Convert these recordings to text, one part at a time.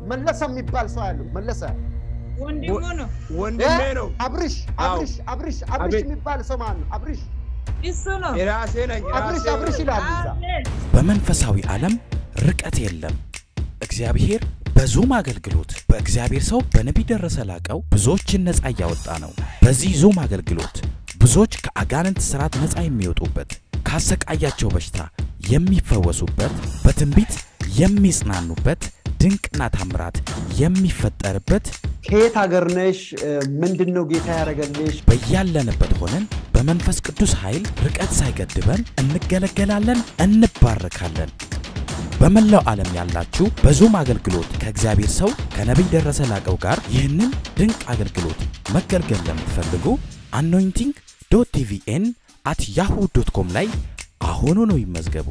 መለሰ የሚባል ሰው ያለው መለሰ ወንድሙ ነው ወንድሜ ነው አብርሽ አዎ። አብርሽ አብርሽ አብርሽ አቤት። የሚባል ሰው ማን ነው? አብርሽ እሱ ነው የራሴ ነኝ አብርሽ የራሴ አብርሽ ይላል እዛ። አሜን በመንፈሳዊ ዓለም ርቀት የለም። እግዚአብሔር በዙም አገልግሎት በእግዚአብሔር ሰው በነቢይ ደረሰ ላቀው ብዙዎችን ነፃ እያወጣ ነው። በዚህ ዙም አገልግሎት ብዙዎች ከአጋንንት ስርዓት ነፃ የሚወጡበት፣ ካሰቃያቸው በሽታ የሚፈወሱበት፣ በትንቢት የሚጽናኑበት፣ ድንቅና ታምራት የሚፈጠርበት ከየት ሀገር ነሽ? ምንድን ነው ጌታ ያደረገልሽ? በያለንበት ሆነን በመንፈስ ቅዱስ ኃይል ርቀት ሳይገድበን እንገለገላለን፣ እንባረካለን። በመላው ዓለም ያላችሁ በዙም አገልግሎት ከእግዚአብሔር ሰው ከነቢይ ደረሰ ላቀው ጋር ይህንን ድንቅ አገልግሎት መገልገል ለምትፈልጉ አኖይንቲንግ ዶት ቲቪኤን አት ያሁ ዶት ኮም ላይ አሁኑኑ ይመዝገቡ።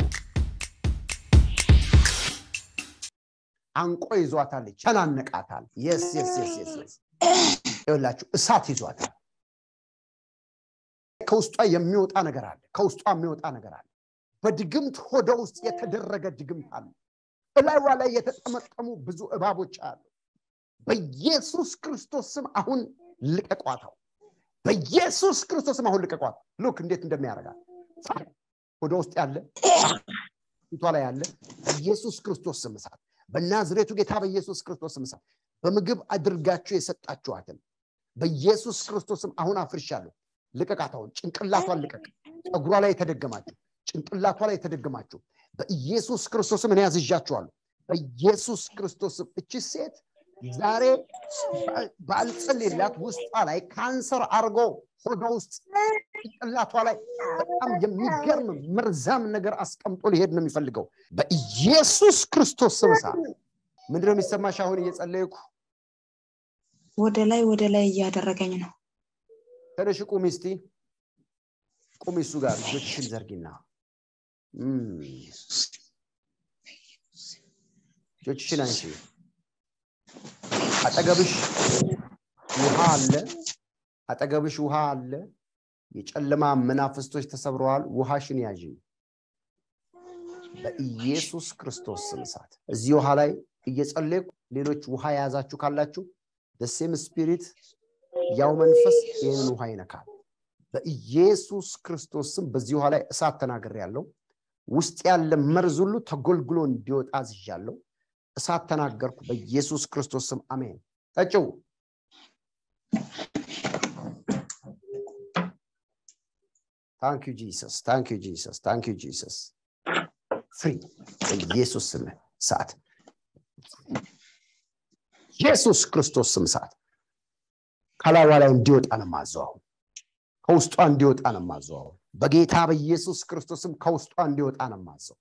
አንቆ ይዟታል፣ ቸናነቃታል። የስ የስ የስ የስ የስ ይኸውላችሁ እሳት ይዟታል። ከውስጧ የሚወጣ ነገር አለ። ከውስጧ የሚወጣ ነገር አለ። በድግምት ሆደ ውስጥ የተደረገ ድግምት አለ። እላይዋ ላይ የተጠመጠሙ ብዙ እባቦች አሉ። በኢየሱስ ክርስቶስ ስም አሁን ልቀቋታው። በኢየሱስ ክርስቶስ ስም አሁን ልቀቋት። ሉክ እንዴት እንደሚያደርጋት ሆደ ውስጥ ያለ ፊቷ ላይ ያለ በኢየሱስ ክርስቶስ ስም እሳት በናዝሬቱ ጌታ በኢየሱስ ክርስቶስ ስም እሳት በምግብ አድርጋችሁ የሰጣችኋትን በኢየሱስ ክርስቶስ ስም አሁን አፍርሻለሁ። ልቀቃት አሁን ጭንቅላቷን ልቀቅ። ፀጉሯ ላይ የተደገማችሁ ጭንቅላቷ ላይ የተደገማችሁ በኢየሱስ ክርስቶስ ስም እኔ ያዝዣችኋለሁ። በኢየሱስ ክርስቶስ ስም እቺ ሴት ዛሬ ባልጸልይላት ውስጧ ላይ ካንሰር አርጎ ሆዷ ውስጥ ጭንቅላቷ ላይ በጣም የሚገርም መርዛም ነገር አስቀምጦ ሊሄድ ነው የሚፈልገው። በኢየሱስ ክርስቶስ ስም እሳት ምንድነው የሚሰማሽ? አሁን እየጸለይኩ ወደ ላይ ወደ ላይ እያደረገኝ ነው። ተነሽ ቁሚ እስቲ ቁሚ እሱ ጋር እጆችሽን ዘርጊና እም፣ እጆችሽን አንሺ። አጠገብሽ ውሃ አለ። አጠገብሽ ውሃ አለ። የጨለማ መናፍስቶች ተሰብረዋል። ውሃሽን ያዢ በኢየሱስ ክርስቶስ ስም እሳት። እዚህ ውሃ ላይ እየጸለይኩ ሌሎች ውሃ የያዛችሁ ካላችሁ ደሴም ስፒሪት ያው መንፈስ ይህንን ውሃ ይነካል። በኢየሱስ ክርስቶስ ስም በዚህ ውሃ ላይ እሳት ተናግሬ ያለው ውስጥ ያለ መርዝ ሁሉ ተጎልግሎ እንዲወጣ አዝዣለሁ። እሳት ተናገርኩ በኢየሱስ ክርስቶስ ስም አሜን። ጠጭው ታንክ ዩ ጂሰስ ታንክ ዩ ጂሰስ ታንክ ዩ ጂሰስ ፍሪ በኢየሱስ ስም እሳት ኢየሱስ ክርስቶስ ስም እሳት ከላዋ ላይ እንዲወጣ ነው ማዘው አሁን ከውስጧ እንዲወጣ ነው ማዘው አሁን በጌታ በኢየሱስ ክርስቶስም ከውስጧ እንዲወጣ ነው ማዘው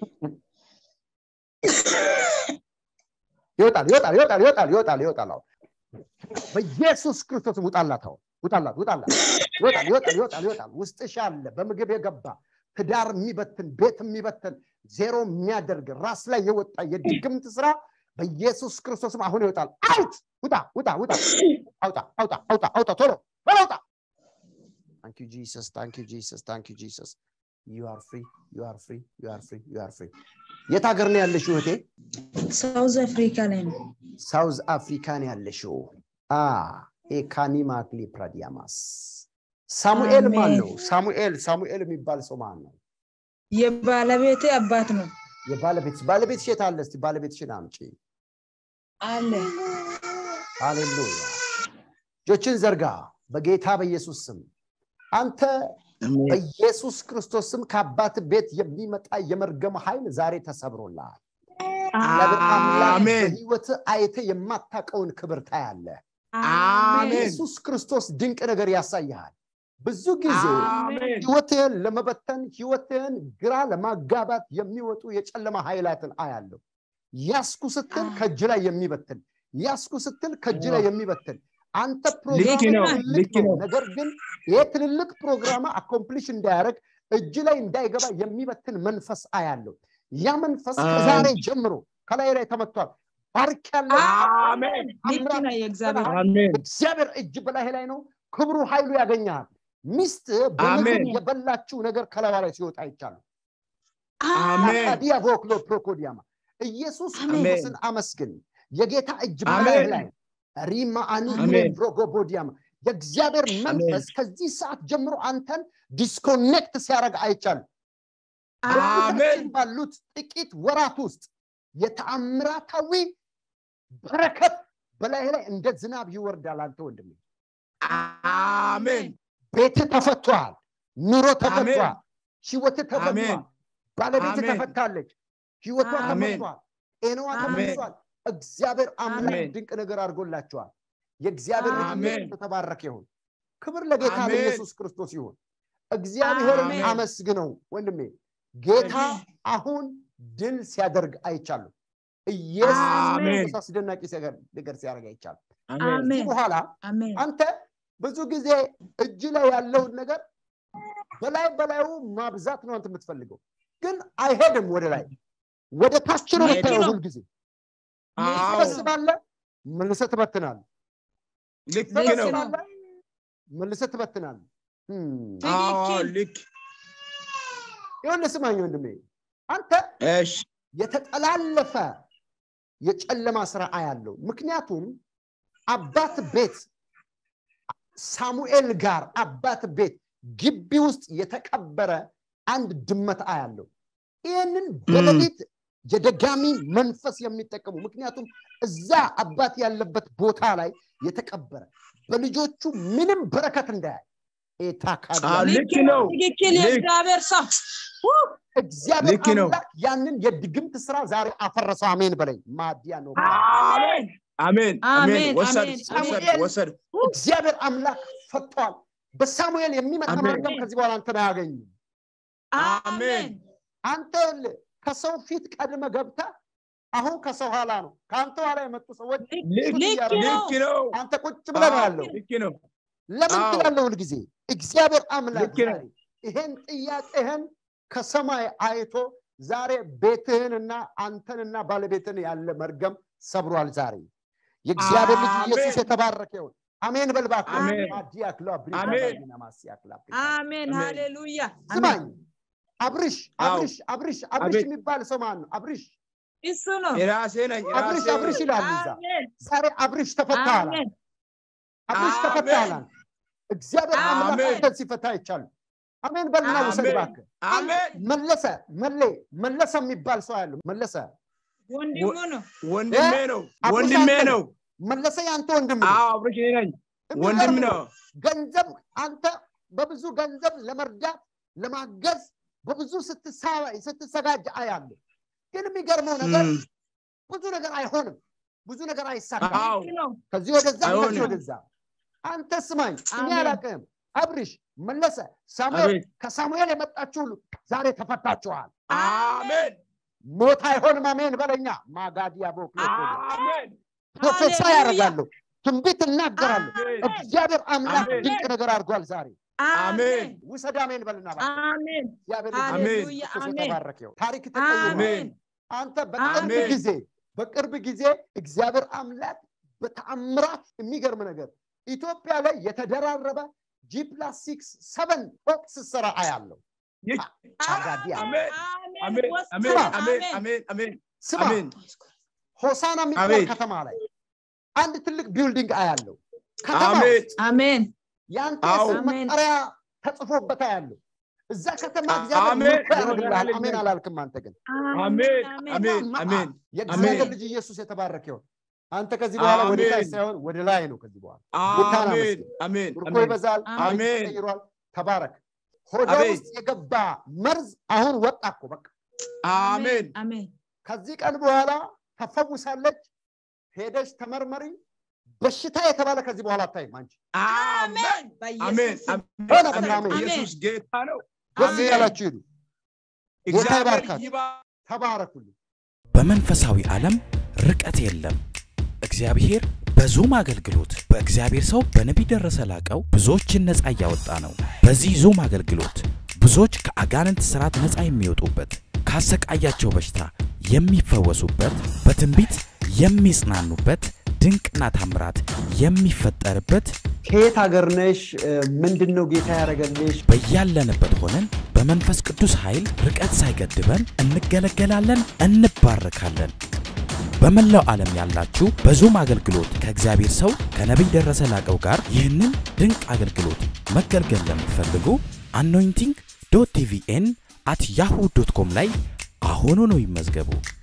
ይወጣል ይወጣል ይወጣል ይወጣል ይወጣል ይወጣል አሁን በኢየሱስ ክርስቶስም ውጣላት አሁን ውጣላት ውጣላት ይወጣል ይወጣል ይወጣል ይወጣል ውስጥሽ አለ በምግብ የገባ ትዳር የሚበትን ቤት የሚበትን ዜሮ የሚያደርግ ራስ ላይ የወጣ የድግምት ስራ በኢየሱስ ክርስቶስም አሁን ይወጣል አውት ውጣ ውጣ ውጣ አውጣ አውጣ አውጣ አውጣ ቶሎ ቶሎ አውጣ ታንክ ዩ ጂሰስ ታንክ ዩ ጂሰስ ታንክ ዩ ጂሰስ ዩ አር ፍሪ ዩ አር ፍሪ ዩ አር ፍሪ ዩ አር ፍሪ የት ሀገር ነው ያለሽው እህቴ ሳውዝ አፍሪካ ላይ ነው። ሳውዝ አፍሪካ ነው ያለሽው አ ኤካኒ ማክሊ ፕራዲያማስ ሳሙኤል ማን አሜን። ነው ሳሙኤል ሳሙኤል የሚባል ሰው ማን ነው የባለቤቴ አባት ነው የባለቤት ባለቤትሽ የት አለ እስቲ ባለቤትሽን አምጪ አለ ሃሌሉያ እጆችን ዘርጋ በጌታ በኢየሱስ ስም አንተ በኢየሱስ ክርስቶስ ስም ከአባት ቤት የሚመጣ የመርገም ኃይል ዛሬ ተሰብሮልሃል እግዚአብሔር አምላክ አሜን። በህይወት አይተ የማታቀውን ክብር ታያለ አሜን ኢየሱስ ክርስቶስ ድንቅ ነገር ያሳይሃል ብዙ ጊዜ አሜን ህይወትህን ለመበተን ህይወትህን ግራ ለማጋባት የሚወጡ የጨለማ ኃይላትን አያለሁ ያስኩ ስትል ከእጅ ላይ የሚበትን ያስኩ ስትል ከእጅ ላይ የሚበትን አንተ ፕሮግራም ነው፣ ትልቅ ልክ ነው ነው። ነገር ግን ይህ ትልልቅ ፕሮግራም አኮምፕሊሽ እንዳያደርግ እጅ ላይ እንዳይገባ የሚበትን መንፈስ አያለሁ ያ መንፈስ ከዛሬ ጀምሮ ከላይ ላይ ተመቷል ባርክ ያለ አሜን ልክ ነው የእግዚአብሔር አሜን እግዚአብሔር እጅ በላይ ላይ ነው ክብሩ ኃይሉ ያገኛል ሚስት በምግብ አሜን። የበላችው ነገር ከላዋ ላይ ሲወጣ ይቻሉ አሜን ዲያቮክሎ ፕሮኮዲያማ ኢየሱስ አሜን። ክርስቶስን አመስግን የጌታ እጅ አሜን። በላይህ ላይ ሪማ አኒ አሜን። ብሮጎቦዲያማ የእግዚአብሔር መንፈስ ከዚህ ሰዓት ጀምሮ አንተን ዲስኮኔክት ሲያደርግ አይቻልም አሜን በፊታችን ባሉት ጥቂት ወራት ውስጥ የተአምራታዊ በረከት በላይ ላይ እንደ ዝናብ ይወርዳል አንተ ወንድሜ አሜን ቤት ተፈቷል ኑሮ ተፈቷል አሜን። ህይወት ተፈቷል አሜን። ባለቤት አሜን። ተፈታለች ህይወቷ አሜን። ተፈቷል ጤናዋ አሜን። ተመልሷል እግዚአብሔር አምላክ አሜን። ድንቅ ነገር አድርጎላቸዋል የእግዚአብሔር ልጅ አሜን። ኢየሱስ የተባረከ ይሁን ክብር ለጌታ አሜን። ለኢየሱስ ክርስቶስ ይሁን እግዚአብሔርን አሜን። አመስግነው ወንድሜ ጌታ አሜን። አሁን ድል ሲያደርግ አይቻሉ ኢየሱስ አሜን። ክርስቶስ አስደናቂ ነገር ሲያደርግ አይቻሉ አሜን ከዚህ አሜን በኋላ አሜን አንተ ብዙ ጊዜ እጅ ላይ ያለውን ነገር በላይ በላዩ ማብዛት ነው አንተ የምትፈልገው ግን አይሄድም ወደ ላይ ወደ ታች ነው ልክ የምታየው ነው። ሁልጊዜ አዎ ትሰበስባለህ መልሰህ ትበትናለህ ልክ ነው ትሰበስባለህ መልሰህ ትበትናለህ ህም። አዎ ትክክል። ልክ ይኸውልህ ስማኝ ወንድሜ አንተ እሺ የተጠላለፈ የጨለማ ስራ አያለው ምክንያቱም አባት ቤት ሳሙኤል ጋር አባት ቤት ግቢ ውስጥ የተቀበረ አንድ ድመት አያለው ይህንን በሌሊት የደጋሚ መንፈስ የሚጠቀሙ ምክንያቱም እዛ አባት ያለበት ቦታ ላይ የተቀበረ በልጆቹ ምንም በረከት እንዳያይ ኤታካዲያ አዎ፣ ልክ ነው ትክክል ልክ። የእግዚአብሔር ሰው ው! እግዚአብሔር ልክ ነው። አምላክ ያንን የድግምት ስራ ዛሬ አፈረሰው አሜን በለኝ ማዲያ ነው አሜን አሜን አሜን አሜን፣ ወሰድ አሜን፣ ወሰድ አሜን። ወሰድ እግዚአብሔር አምላክ ፈቷል በሳሙኤል የሚመጣ አሜን። መርገም ከዚህ በኋላ አንተን አያገኝም አሜን አንተ ይኸውልህ ከሰው ፊት ቀድመ ገብተ አሁን ከሰው ኋላ ነው ከአንተ ኋላ የመጡ ሰዎች ልክ ፊት ልክ እያደረጉ ነው። ልክ ነው አንተ ቁጭ ብለህ ነው ያለው ልክ ነው ለምን አዎ። ትላለህ ሁልጊዜ እግዚአብሔር አምላክ ልክ ነው። ዛሬ ይሄን ጥያቄህን ከሰማይ አይቶ ዛሬ ቤትህንና አንተንና ባለቤትን ያለ መርገም ሰብሯል ዛሬ የእግዚአብሔር ልጅ አሜን። ኢየሱስ የተባረከ ይሁን አሜን በልባክ አሜን። አሜን። አሜን ሃሌሉያ ስማኝ አብርሽ አዎ። አብርሽ አብርሽ አብርሽ አቤት። የሚባል ሰው ማን ነው አብርሽ እሱ ነው የራሴ ነኝ አብርሽ የራሴ አብርሽ ይላሉ እዛ አሜን ዛሬ አብርሽ ተፈታሃል አሜን አብርሽ አሜን። ተፈታሃል እግዚአብሔር አምላክ አሜን። አንተን ሲፈታ ይቻሉ አሜን በልና ውሰድ አሜን። እባክህ አሜን መለሰ መሌ መለሰ የሚባል ሰው ያለው መለሰ ወንድሙ ነው ወንድሜ ነው አብርሽ ወንድሜ አንተ ነው መለሰ የአንተ ወንድም ነው አዎ አብሮሽ እኔ ነኝ የሚገርም ወንድም ነው ገንዘብ አንተ በብዙ ገንዘብ ለመርዳት ለማገዝ በብዙ ስትሳ- ስትዘጋጅ አያለ ግን የሚገርመው ነገር እም፣ ብዙ ነገር አይሆንም ብዙ ነገር አይሳካም አዎ ልክ ነው ከዚህ ወደዛ ከዚህ አይሆንም። ወደዛ አንተ ስማኝ እኔ አሜን። አላቅህም አብርሽ መለሰ ሳሙኤል አቤት ከሳሙኤል የመጣችሁ ሁሉ ዛሬ ተፈታችኋል አሜን ሞት አይሆንም አሜን በለኛ ማጋዲያ ቦክሎቶ አሜን ፕሮፌሳ ሃሌሉያ። ያደርጋለሁ ትንቢት እናገራለሁ አሜን እግዚአብሔር አምላክ አሜን። ድንቅ ነገር አድርጓል ዛሬ አሜን ውሰድ አሜን በልና እባክህ። አሜን እግዚአብሔር ልጅ አሜን። ኢየሱስ ክርስቶስ አሜን። የተባረከ ይሁን ታሪክ ተቀይሯል አሜን አንተ በቅርብ አሜን። ጊዜ በቅርብ ጊዜ እግዚአብሔር አምላክ በተአምራት የሚገርም ነገር ኢትዮጵያ ላይ የተደራረበ ጂ ፕላስ ሲክስ ሰቨን ፎቅ ስትሰራ አያለው ይህ- አጋዲያ አሜን አሜን ወስድ። አሜን ስማ። አሜን አሜን አሜን ስማ አሜን ሆሳና የሚባል አቤት። ከተማ ላይ አንድ ትልቅ ቢልዲንግ አያለው ከተማ አሜን ውስጥ አሜን የአንተ አዎ። የስም አሜን። መጠሪያ ተጽፎበት አያለው እዛ ከተማ አ- እግዚአብሔር አሜን። ምርኮ ያደርግልሃል አሜን። አሜን አላልክም አንተ ግን አሜን አሜን እና አሜን የእግዚአብሔር አሜን። ልጅ ኢየሱስ የተባረከ ይሁን አንተ ከዚህ በኋላ ወደ ታች አሜን። ሳይሆን ወደ ላይ ነው ከዚህ በኋላ ጌታን አሜን አመስግን። አሜን ምርኮ አሜን ይበዛል ታሪክ አሜን። ተቀይሯል ተባረክ ሆደ አሜን። ውስጥ የገባ መርዝ አሁን ወጣ እኮ በቃ አሜን አሜን ከዚህ ቀን በኋላ ተፈውሳለች ሄደች ተመርመሪ በሽታ የተባለ ከዚህ በኋላ አታይም አንቺ አሜን አሜን በኢየሱስ ስም። ሆነ አሜን በቃ አሜን። ኢየሱስ ጌታ ነው ደስ አሜን። እያላችሁ ሂዱ ጌታ እግዚአብሔር ይባርካችሁ ይባርክ ተባረኩልኝ በመንፈሳዊ ዓለም ርቀት የለም። እግዚአብሔር በዙም አገልግሎት በእግዚአብሔር ሰው በነቢይ ደረሰ ላቀው ብዙዎችን ነፃ እያወጣ ነው። በዚህ ዙም አገልግሎት ብዙዎች ከአጋንንት ሥርዓት ነፃ የሚወጡበት፣ ካሰቃያቸው በሽታ የሚፈወሱበት፣ በትንቢት የሚጽናኑበት፣ ድንቅና ታምራት የሚፈጠርበት ከየት ሀገር ነሽ ምንድን ነው ጌታ ያደረገልሽ በያለንበት ሆነን በመንፈስ ቅዱስ ኃይል ርቀት ሳይገድበን እንገለገላለን፣ እንባረካለን። በመላው ዓለም ያላችሁ በዙም አገልግሎት ከእግዚአብሔር ሰው ከነቢይ ደረሰ ላቀው ጋር ይህንን ድንቅ አገልግሎት መገልገል ለምትፈልጉ አኖይንቲንግ ዶት ቲቪኤን አት ያሁ ዶት ኮም ላይ አሁኑ ነው ይመዝገቡ።